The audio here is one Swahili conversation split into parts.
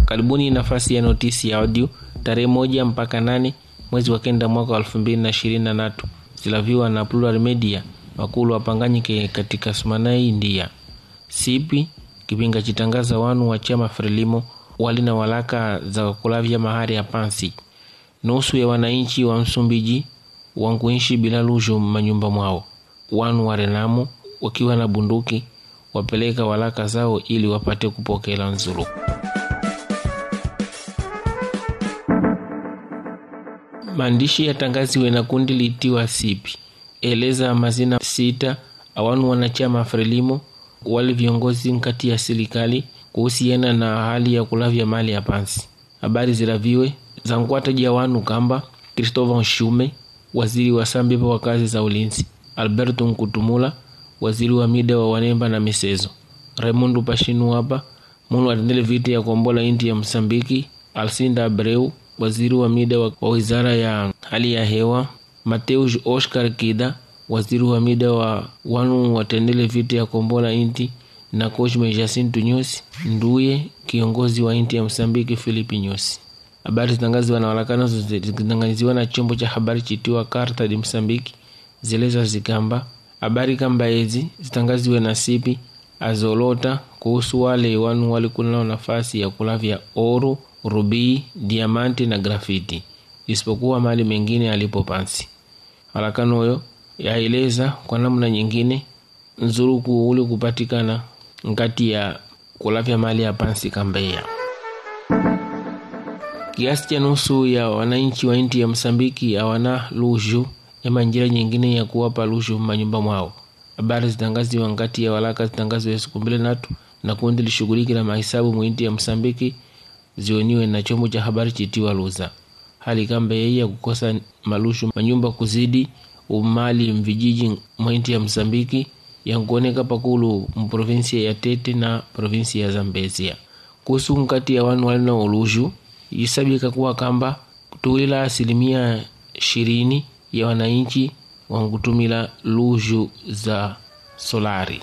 karibuni nafasi ya notisi ya audio tarehe moja mpaka nane mwezi wa kenda mwaka wa elfu mbili na ishirini na tatu zilaviwa na Plural Media wakulu wapanganyike katika sumanai ndia sipi kipinga chitangaza wanu wa chama Frelimo wali na walaka za kulavya mahari ya pansi nusu ya wananchi wa Msumbiji wankuishi bila lujo manyumba mwao wanu wa Renamo wakiwa na bunduki wapeleka walaka zao ili wapate kupokela nzuru. Maandishi yatangaziwe na kundi litiwa sipi eleza mazina sita awanu wanachama Frelimo wali viongozi nkati ya serikali kuhusiana na hali ya kulavya mali ya pansi. Habari zilaviwe zankwataja wanu kamba Christopher Shume waziri wa sambipa wa kazi za ulinzi, Alberto Nkutumula waziri wa mida wa wanemba na misezo, Raimundo Pashinu hapa munu atendele vita ya kombola inti ya Msambiki, Alcinda Abreu waziri wa mida wa, wa wizara ya hali ya hewa, Mateus Oscar Kida waziri wa mida wa wanu watendele vita ya kombola inti na Cosme Jacinto Nyusi nduye kiongozi wa inti ya Msambiki Filipi Nyusi. Habari zitangaziwa na walakano zikitangaziwa na chombo cha habari chitiwa Carta de Msambiki zileza zikamba habari kamba ezi zitangaziwe na sipi azolota kuhusu wale wanu walikunao nafasi ya kulavya oru, rubii, diamanti na grafiti isipokuwa mali mengine alipo pansi. Walakano oyo yaeleza kwa namna nyingine nzuruku uli kupatikana nkati ya kulavya mali ya pansi kambeya kiasi cha nusu ya wananchi wa inti ya Msambiki hawana luju ema njira nyingine ya kuwapa luju manyumba mwao. Habari zitangaziwa ngati ya walaka zitangaziwa siku mbili natu na kundi lishughuliki na mahesabu mwinti ya Msambiki zioniwe na chombo cha habari chitiwa Luza. Hali kamba yeye ya kukosa malushu manyumba kuzidi umali mvijiji mwinti ya Msambiki yankuoneka pakulu mprovinsia ya Tete na provinsia ya Zambezia. Kuhusu nkati ya wanu walina uluju isabika kuwa kamba kutuwila asilimia ishirini ya wananchi wankutumila luju za solari.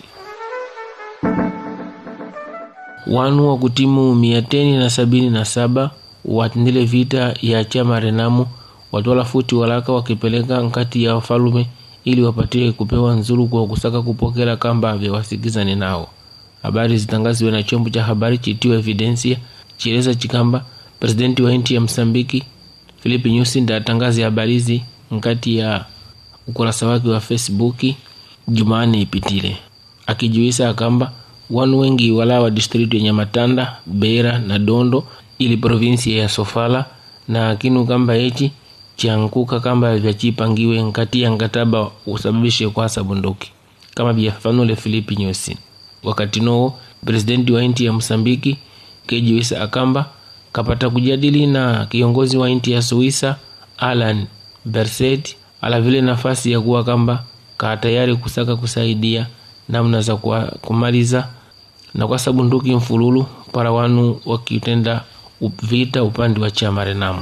Wanu wa kutimu mia teni na sabini na saba watendele vita ya chama Renamu watwala futi walaka wakipeleka nkati ya wafalume ili wapatie kupewa nzuru kwa kusaka kupokela kamba vya wasikizani nao. Habari zitangaziwe na chombo cha habari chitiwa Evidencia chieleza chikamba presidenti wa nchi ya Msambiki Filipe Nyusi ndatangaza habari hizi nkati ya ukurasa wake wa Facebook Jumanne ipitile, akijuisa akamba wanu wengi wala wa distritu ya Nyamatanda, Beira na Dondo ili provinsi ya Sofala na kinu kamba echi chankuka kamba vyachipangiwe nkati ya nkataba usababishe kwasa bunduki kama vyafanule Filipe Nyusi. Wakati noo presidenti wa nchi ya Msambiki kejuisa akamba kapata kujadili na kiongozi wa nchi ya Suisa Alan Berset ala vile nafasi ya kuwa kamba ka tayari kusaka kusaidia namna za kumaliza na kwa sabunduki mfululu para wanu wakitenda vita upande wa chama Renamu.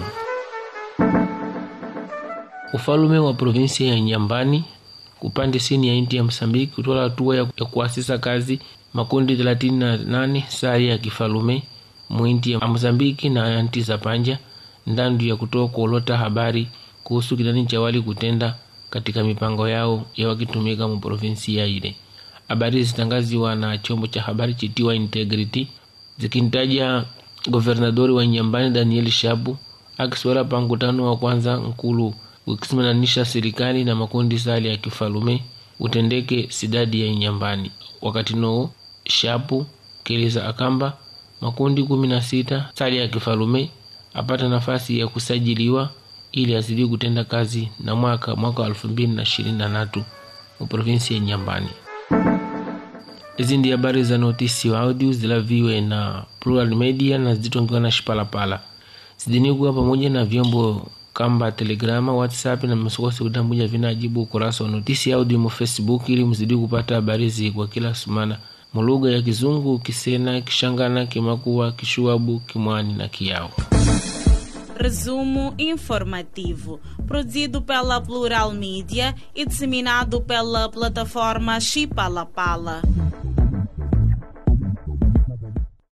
Ufalume wa provinsia ya Nyambani upande sini ya nchi ya Msambiki kutola hatua ya kuasisa kazi makundi 38 sari ya kifalume mwinti ya Mozambiki na anti za panja ndandu ya kutoa kuolota habari kuhusu kinani cha wali kutenda katika mipango yao ya wakitumika mu provinsi ya ile. Habari zitangaziwa na chombo cha habari chitiwa Integrity zikintaja governadori wa Nyambani Daniel Shabu akiswala pa mkutano wa kwanza nkulu ukisimamanisha serikali na makundi sali ya kifalume utendeke sidadi ya Nyambani. Wakati noo Shapu keleza akamba makundi kumi na sita sali ya kifalume apata nafasi ya kusajiliwa ili azidi kutenda kazi na mwaka mwaka wa elfu mbili na ishirini na tatu mu provinsi ya Nyambani. Hizi ndi habari za notisi wa audio zilaviwe na Plural Media na zitongiwa na Shipalapala zidinikuwa pamoja na vyombo kamba Telegrama, WhatsApp na msikose kutambuja vinajibu ukurasa wa notisi audio mu Facebook ili mzidi kupata habari zi kwa kila sumana mulugha ya Kizungu, Kisena, Kishangana, Kimakuwa, Kishuabu, Kimwani na Kiao. Resumo informativo, produzido pela Plural Mídia e disseminado pela plataforma Chipalapala.